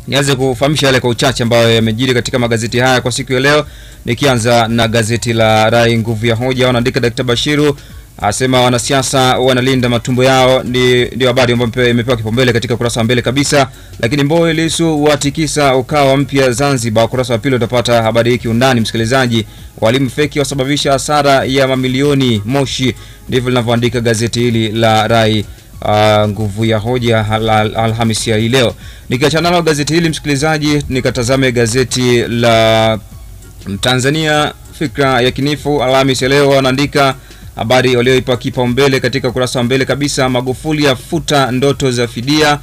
nianze kufahamisha yale kwa uchache ambayo yamejiri katika magazeti haya kwa siku ya leo, nikianza na gazeti la Rai Nguvu ya Hoja. Wanaandika Dkt. Bashiru asema wanasiasa wanalinda matumbo yao, ni ndio habari ambayo imepewa kipaumbele katika ukurasa wa mbele kabisa. Lakini Mbowe Lissu watikisa ukawa mpya Zanzibar, ukurasa wa pili utapata habari hii kiundani, msikilizaji. Walimu feki wasababisha hasara ya mamilioni Moshi, ndivyo linavyoandika gazeti hili la Rai Uh, nguvu ya hoja al Alhamisi ya hii leo. Nikiachana nalo gazeti hili msikilizaji, nikatazame gazeti la Tanzania Fikra ya Kinifu Alhamisi ya leo, wanaandika habari walioipa kipaumbele katika ukurasa wa mbele kabisa. Magufuli afuta ndoto za fidia,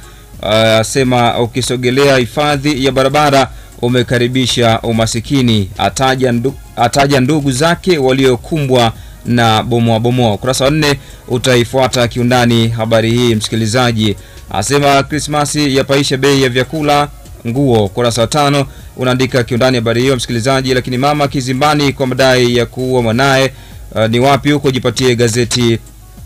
asema uh, ukisogelea hifadhi ya barabara umekaribisha umasikini, ataja, ndu, ataja ndugu zake waliokumbwa na bomoa bomoa. Ukurasa wa nne utaifuata kiundani habari hii msikilizaji. Asema Krismasi yapaisha bei ya vyakula, nguo. Ukurasa wa tano unaandika kiundani habari hiyo msikilizaji. Lakini mama kizimbani kwa madai ya kuua mwanaye. Uh, ni wapi huko? Jipatie gazeti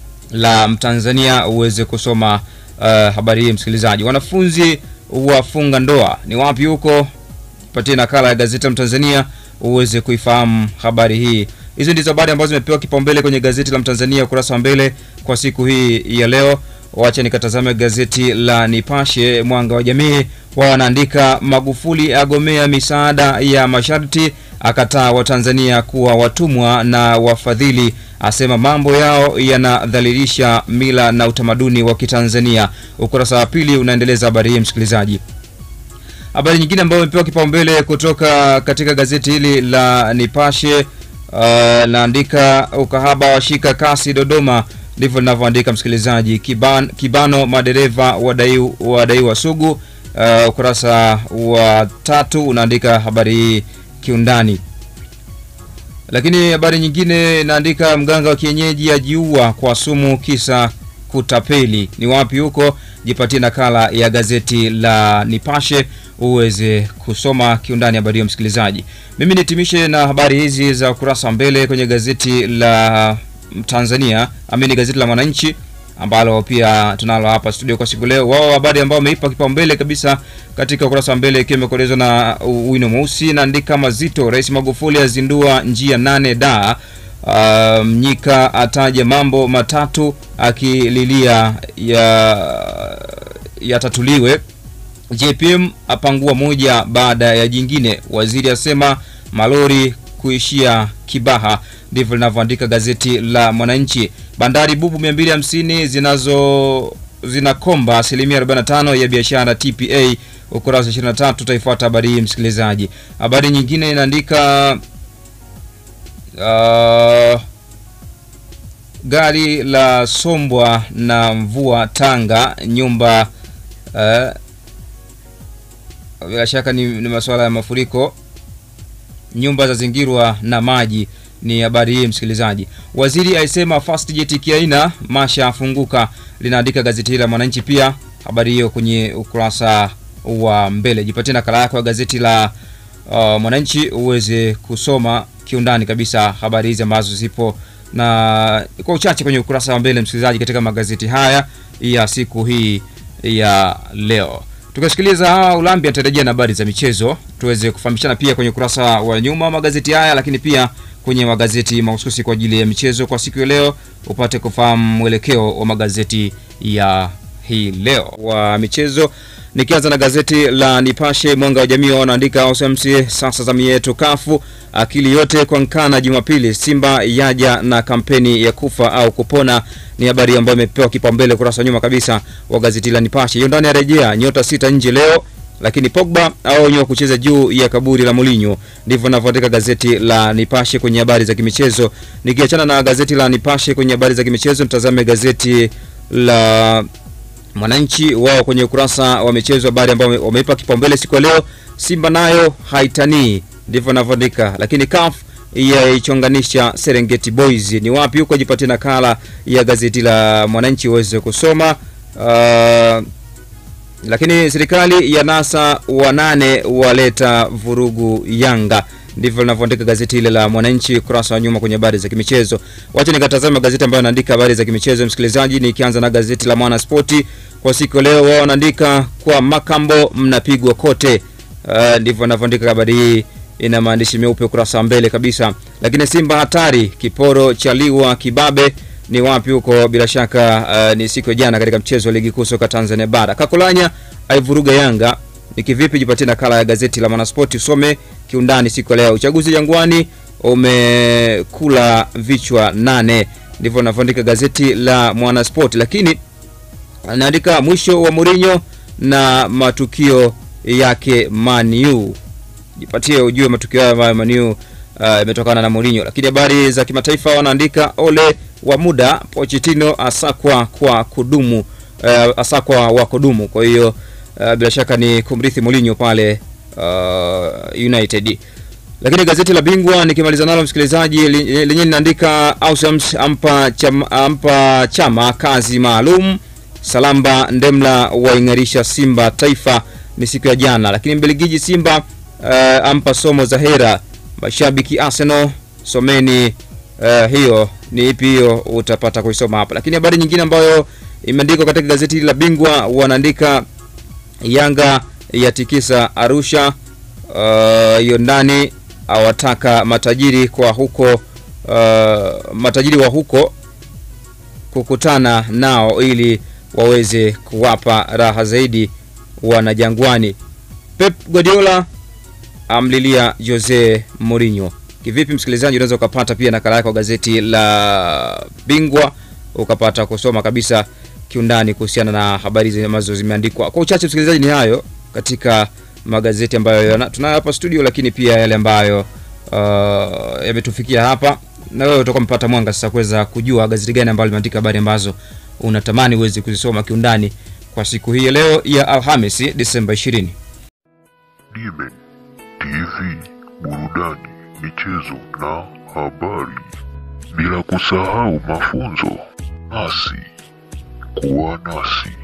la Mtanzania uweze kusoma uh, habari hii msikilizaji. Wanafunzi wafunga ndoa, ni wapi huko? Jipatie nakala ya gazeti la Mtanzania uweze kuifahamu habari hii. Hizo ndizo habari ambazo zimepewa kipaumbele kwenye gazeti la Mtanzania ukurasa wa mbele kwa siku hii ya leo. Wacha nikatazame gazeti la Nipashe Mwanga wa Jamii. Wao wanaandika Magufuli agomea misaada ya masharti, akataa Watanzania kuwa watumwa na wafadhili, asema mambo yao yanadhalilisha mila na utamaduni wa Kitanzania. Ukurasa wa pili unaendeleza habari hii msikilizaji. Habari nyingine ambayo imepewa kipaumbele kutoka katika gazeti hili la Nipashe Uh, naandika ukahaba washika kasi Dodoma, ndivyo linavyoandika msikilizaji. Kiban, kibano madereva wadaiwa wadai sugu. Uh, ukurasa wa tatu unaandika habari hii kiundani. Lakini habari nyingine inaandika mganga wa kienyeji ajiua kwa sumu kisa kutapeli. Ni wapi huko? Jipatie nakala ya gazeti la Nipashe uweze kusoma kiundani habari hiyo msikilizaji. Mimi nitimishe na habari hizi za ukurasa wa mbele kwenye gazeti la Tanzania, amini gazeti la Mwananchi ambalo pia tunalo hapa studio kwa siku leo. Wao habari ambao wameipa kipaumbele kabisa katika ukurasa wa mbele ikiwa imekolezwa na wino mweusi, naandika mazito, Rais Magufuli azindua njia nane da Uh, Mnyika ataja mambo matatu akililia ya yatatuliwe. JPM apangua moja baada ya jingine. Waziri asema malori kuishia Kibaha. Ndivyo linavyoandika gazeti la Mwananchi. Bandari bubu 250 zinazo zinakomba asilimia 45 ya biashara TPA. Ukurasa 23 utaifuata habari hii msikilizaji. Habari nyingine inaandika Uh, gari la sombwa na mvua Tanga, nyumba uh, bila shaka ni, ni masuala ya mafuriko, nyumba za zingirwa na maji. Ni habari hii msikilizaji. Waziri aisema Fastjet kiaina masha afunguka, linaandika gazeti hili la Mwananchi. Pia habari hiyo kwenye ukurasa wa mbele. Jipatie nakala yako ya gazeti la uh, Mwananchi uweze kusoma kiundani kabisa habari hizi ambazo zipo na kwa uchache kwenye ukurasa wa mbele msikilizaji, katika magazeti haya ya siku hii ya leo. Tukasikiliza hawa Ulambi atarejea na habari za michezo, tuweze kufahamishana pia kwenye ukurasa wa nyuma magazeti haya, lakini pia kwenye magazeti mahususi kwa ajili ya michezo kwa siku ya leo, upate kufahamu mwelekeo wa magazeti ya hii leo wa michezo nikianza na gazeti la Nipashe Mwanga wa Jamii, wanaandika OSMC sasa zamu yetu kafu akili yote kwa Nkana Jumapili, Simba yaja na kampeni ya kufa au kupona. Ni habari ambayo imepewa kipaumbele kurasa wa nyuma kabisa wa gazeti la Nipashe. Hiyo ndani ya rejea nyota sita nje leo, lakini Pogba aonywa kucheza juu ya kaburi la Mourinho. Ndivyo ninavyoandika gazeti la Nipashe kwenye habari za kimichezo. Nikiachana na gazeti la Nipashe kwenye habari za kimichezo, mtazame gazeti la Mwananchi wao kwenye ukurasa wa michezo, habari ambayo wameipa kipaumbele siku ya leo, Simba nayo haitanii, ndivyo anavyoandika. Lakini CAF yaichonganisha Serengeti Boys, ni wapi huko? Jipatie nakala ya gazeti la Mwananchi uweze kusoma. Uh, lakini serikali ya NASA wanane waleta vurugu Yanga, ndivyo linavyoandika gazeti ile la Mwananchi ukurasa wa nyuma kwenye habari za kimichezo. Wacha nikatazama magazeti ambayo yanaandika habari za kimichezo, msikilizaji, nikianza na gazeti la Mwana Spoti kwa siku ya leo. Wao wanaandika kwa makambo mnapigwa kote. Uh, ndivyo wanavyoandika habari hii, ina maandishi meupe ukurasa wa mbele kabisa. Lakini Simba hatari, kiporo cha liwa kibabe ni wapi huko? Bila shaka uh, ni siku ya jana katika mchezo wa ligi kuu soka Tanzania bara. Kakolanya aivuruga Yanga ni kivipi? Jipatie nakala ya gazeti la Mwanaspoti usome kiundani siku ya leo. Uchaguzi Jangwani umekula vichwa nane, ndivyo anavyoandika gazeti la Mwanaspoti, lakini anaandika mwisho wa Mourinho na matukio yake Manu. Jipatie ujue matukio hayo ambayo Manu imetokana uh, na Mourinho. Lakini habari za kimataifa wanaandika ole wa muda Pochettino asakwa kwa kudumu uh, asakwa wa kudumu. Kwa hiyo uh, bila shaka ni kumrithi Mourinho pale uh, United. Lakini gazeti la Bingwa nikimaliza nalo msikilizaji, lenyewe linaandika Ausams ampa chama, ampa chama kazi maalum. Salamba Ndemla waing'arisha Simba Taifa ni siku ya jana. Lakini Mbelgiji Simba uh, ampa somo za hera mashabiki Arsenal someni uh, hiyo ni ipi hiyo, utapata kuisoma hapa. Lakini habari nyingine ambayo imeandikwa katika gazeti la Bingwa wanaandika Yanga yatikisa Arusha, hiyo uh, ndani awataka matajiri kwa huko uh, matajiri wa huko kukutana nao ili waweze kuwapa raha zaidi wana Jangwani. Pep Guardiola amlilia Jose Mourinho. Kivipi msikilizaji, unaweza ukapata pia nakala yako gazeti la Bingwa ukapata kusoma kabisa kiundani kuhusiana na habari ambazo zimeandikwa. Kwa uchache msikilizaji, ni hayo katika magazeti ambayo tunayo hapa studio, lakini pia yale ambayo uh, yametufikia hapa, na wewe utakuwa mpata mwanga sasa kuweza kujua gazeti gani ambalo limeandika habari ambazo unatamani uweze kuzisoma kiundani kwa siku hii leo ya Alhamisi Disemba 20. Dimen TV, burudani, michezo na habari, bila kusahau mafunzo. Nasi kuwa nasi.